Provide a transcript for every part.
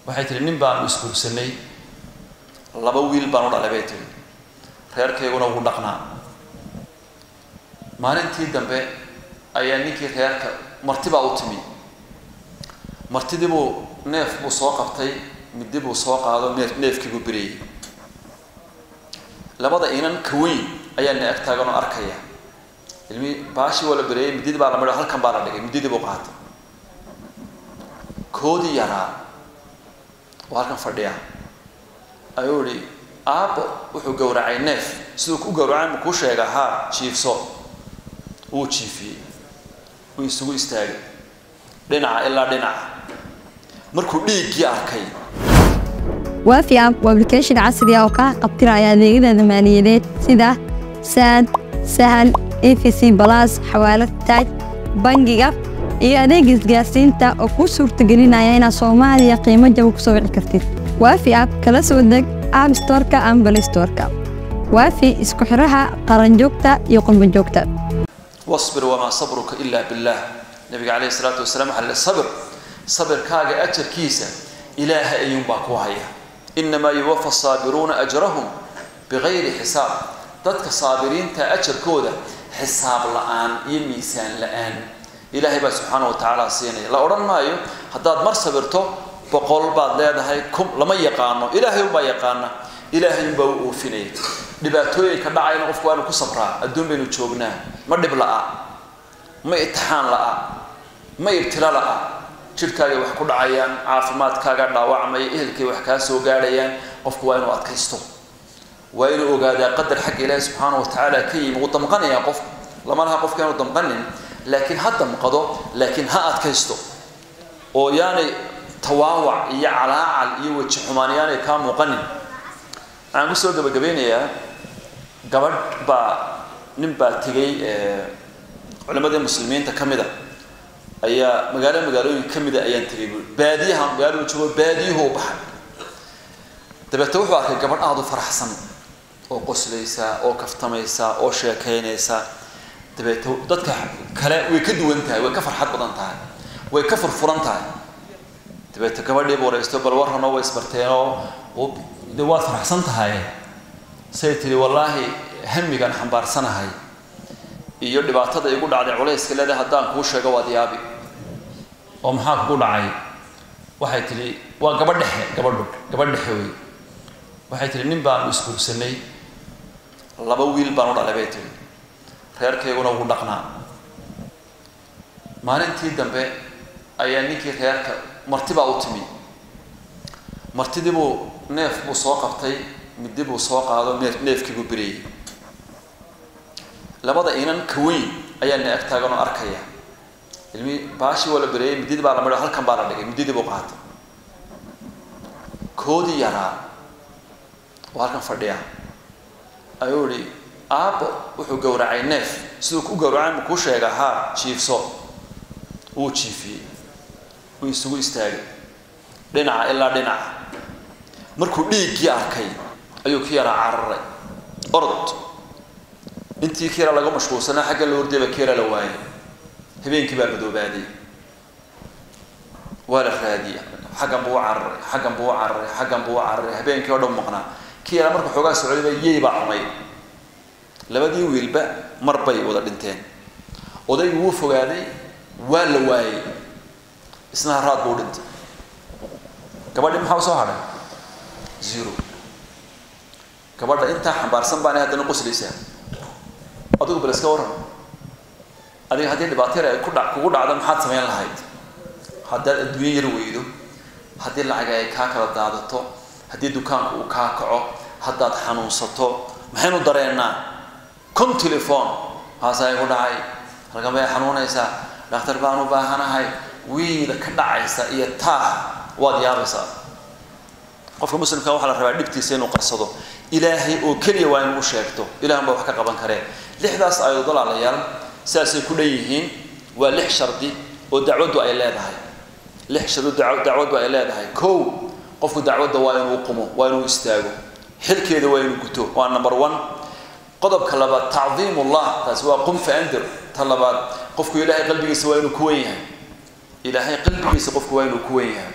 waxay tihi nin baanu isguursanay laba wiil baan u dhalay bay tihi reerkayguna wuu dhaqnaa maalintii dambe ayaa ninkii reerka marti baa u timi martidii buu neef buu soo qabtay midi buu soo qaado neef neefkii buu beriyey labada inan kaweyn ayaa na ag taagan oo arkaya ilmi baashii waa la bereeyey mididii baa la midho halkan baa la dhigay mididii buu qaatay koodii yaraa oo halkan fadhiya ayuu ihi aabbo wuxuu gowracay neef siduu ku gowracay ma kuu sheega haa jiifso wuu jiifiyey wuu isugu istaagay dhinaca ilaa dhinaca markuu dhiiggii arkay waafi app waa application casri ah oo kaa qabtiraya adeegyada maaliyadeed sida saad sahal efc balas xawaalad taaj bangiga iyo adeega isgaarsiinta oo kuu suurtagelinaya inaad soomaaliya qiimo jaba ku soo wici kartid waafi app kala soo deg app storeka ama balay storeka waafi isku xiraha qaranjoogta iyo qurbanjoogta wasbir wamaa sabruka ilaa billaah nabiga calayhi salaatu wasalaam waxaa la sabir sabirkaaga ajarkiisa ilaahay ayuunbaa ku haya inamaa yuwafa saabiruuna ajrahum bigayri xisaab dadka saabiriinta ajarkooda xisaab la-aan iyo miisaan la-aan ilaahay baa subxaana wa tacaala siinaya la odhan maayo haddaad mar sabirto boqol baad leedahay kum lama yaqaano ilaahay unbaa yaqaana ilaahay unbaa u oofinaya dhibaatooyinka dhacayna qofku waa inu ku sabraa adduun baynu joognaa ma dhib la-a ma itixaan la-a ma ibtila la-a jidhkaagay wax ku dhacayaan caafimaadkaaga dhaawacmaya ehelkay wax kaa soo gaadhayaan qofku waa inuu adkaysto waa inuu ogaadaa qadar xagga ilaahi subxaana wa tacaala ka yimi wuu damqanayaa qofku lama laha qofka inuu damqanin laakiin ha damqado laakiin ha adkaysto oo yaanay tawaawac iyo calaacal iyo weji xumaan yaanay kaa muuqanin waxaan kusoo gabagabeynayaa gabadh baa nin baa tegay culimadii muslimiinta ka mid a ayaa magaalo magaalooyin ka mida ayaan tegay buui baadiyaha magaaladu joogo baadiyuhu u baxay dabeete wuxuu arkay gabadh aada u faraxsan oo qoslaysa oo kaftamaysa oo sheekaynaysa dabeete dadka kale way ka duwan tahay way ka farxad badan tahay way ka furfuran tahay dabeete gabadhiiba waraysto bal warranoo way isbarteenoo de waad faraxsan tahay say tihi wallaahi hamigaan xambaarsanahay iyo dhibaatada igu dhacday culayska leedahay haddaan kuu sheego waad yaabi oo maxaa kugu dhacay waxay tihi waa gabadh dhexe gabadhu gabadh dhexe wey waxay tihi nin baanu isguursanay laba wiil baan u dhalay bay tihi reerkayguna wuu dhaqnaa maalintii dambe ayaa ninkii reerka marti baa u timi martidii buu neef buu soo qabtay midi buu soo qaado neef neefkii buu beriyey labada inan kaweyn ayaa na ag taagan oo arkaya ilmi baashii waa la bereeyey mididii baa la midho halkan baa la dhigay mididii buu qaatay koodii yaraa oo halkan fadhiya ayuu ihi aabbo wuxuu gowracay neef siduu ku gowracay ma kuu sheega haa jiifso wuu jiifiyey wuu isugu istaagay dhinaca ilaa dhinaca markuu dhiiggii arkay ayuu ki yaraa cararay orod intii kiira laga mashquulsanaa xagga la hordayba kiira la waayay habeenkii baa madoobaaday waa la raadiyay xaggan buu u cararay xaggan buu u cararay xaggan buu u cararay habeenkii oo dhan maqnaa kii yaraa marka xoogaa socdayba yey baa cunay labadii wiilba mar bay wada dhinteen odaygii wuu fogaaday waa la waayey isna haraad buu dhintay gabadhii maxaa usoo hadhay zero gabadha intaa xambaarsan baana haddana qoslaysaa adigu bal iska waran adiga haddii dhibaato yar ay ku dha kugu dhacdo maxaad samayn lahayd haddaad adduunyo yar weydo haddii lacag ay kaa kala daadato haddii dukaanku uu kaa kaco haddaad xanuunsato maxaynu dareennaa con telefon haasaa igu dhacay halkan bay xanuunaysaa dhakhtar baan u baahanahay wiida ka dhacaysa iyo taah waad yaabaysaa qofka muslimka waxaa la rabaa dhibtiisa inuu qarsado ilaahay oo keliya waa inuu u sheegto ilahan baa wax ka qaban karee lixdaas aayadood walaalayaal sidaasay ku dhan yihiin waa lix shardi oo dacwaddu ay leedahay lix shardi oo dacwaddu ay leedahay kow qofku dacwadda waa inuu qumo waa inuu istaago xilkeeda waa inuu guto waa number one qodobka labaad tacdiim ullah taasi waa qum faandir ta labaad qofku ilaahay qalbigiisa waa inuu ku wen yahay ilaahay qalbigiisa qofku waa inuu ku wen yahay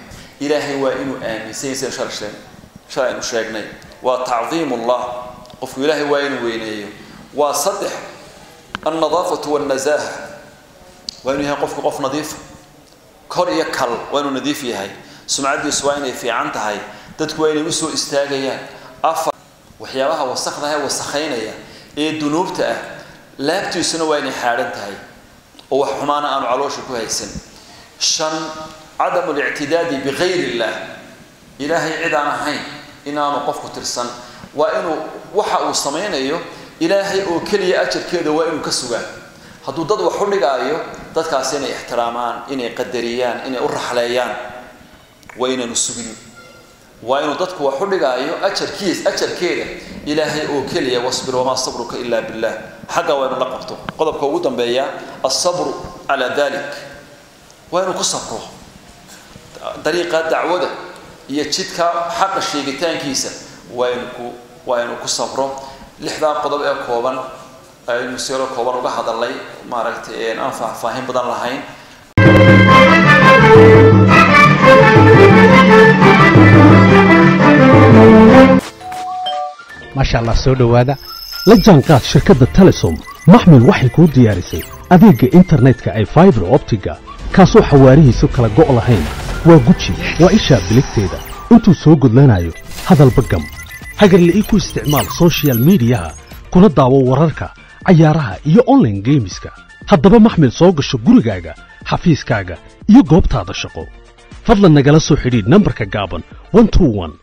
ilaahay waa inuu aaminsan sida shalay shalay aynu sheegnay waa tacdiim ullah qofku ilaahay waa inuu weyneeyo waa saddex alnadaafatu walnazaaha waa inuu yahay qofku qof nadiifa kor iyo kal waa inuu nadiif yahay sumcaddiisu waa inay fiican tahay dadku waa inay usoo istaagayaan afar waxyaabaha wasakda ee wasakhaynaya ee dunuubta ah laabtiisuna waa inay xaadhan tahay oo wax xumaana aanu caloosha ku haysan shan cadamu lictidaadi bikayr illah ilaahay cid aan ahayn inaanu qofku tirsan waa inuu waxa uu samaynayo ilaahay oo keliya ajarkeeda waa inuu ka sugaa hadduu dad wax u dhigaayo dadkaasi inay ixtiraamaan inay qadariyaan inay u raxleeyaan waa inaanu sugin waa inuu dadku wax u dhigaayo ajarkiis ajarkeeda ilaahay oo keliya wasbir wamaa sabruka ila billah xagga waa inu la qabto qodobka ugu dambeeya alsabru calaa dalik waa inuu ku sabro dariiqa dacwada iyo jidka xaqa sheegitaankiisa waa inu ku waa inuu ku sabro lixdaa qodob ee kooban aynu siro kooban uga hadalnay maaragtay aan faahfaahin badan lahayn maasha allah soo dhowaada la jaanqaad shirkadda telesom maxmil waxay kuu diyaarisay adeegga internetka ay faibar optiga kaasoo xawaarihiisu kala go' lahayn waa guji waa ishaa biligteeda intuu soo gudlanayo hadalba gam hagarle ii ku isticmaal sochial midiyaha kuna daawo wararka cayaaraha iyo onlaine geemiska haddaba maxmil soo gasho gurigaaga xafiiskaaga iyo goobtaada shaqo fadlan nagala soo xidhiidh nambarka gaaban